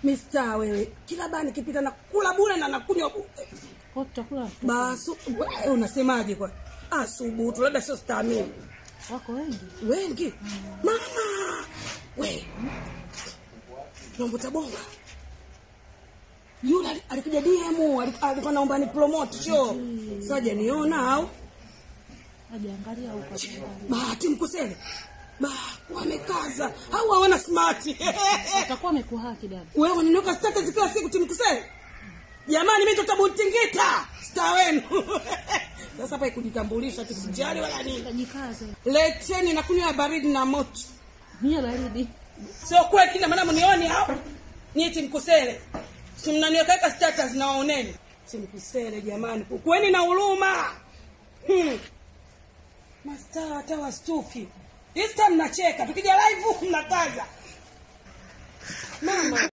Mista wewe, kila baa nikipita na kula bure na nakunywa bure. Kwa tutakula Basu, we, unasemaje kwa? Ah, subutu, labda sio stamini. wako wengi. Wengi. Mama. We. Naomba bonga. Yule ali- alikuja DM, ali- alikuwa naomba ni promote show. Sasa hajaniona au? Hajaangalia huko. Bahati mkusele. Ba, wamekaza. Au hawana smart. Atakuwa amekuhaki dada. Wewe unaniweka status kila siku timkusele. Jamani mimi tutabuntingita star wenu. Sasa hapa ikujitambulisha tusijali wala nini. Tajikaze. Leteni na kunywa ya baridi na moto. Mia baridi. Sio kweli kina maana mnioni hao. Nyie timkusele. Si mnaniweka status na waoneni. Timkusele jamani. Kuweni na huruma. Hmm. Mastaa hata wastuki. This time mnacheka. Tukija live mnakaza. Mama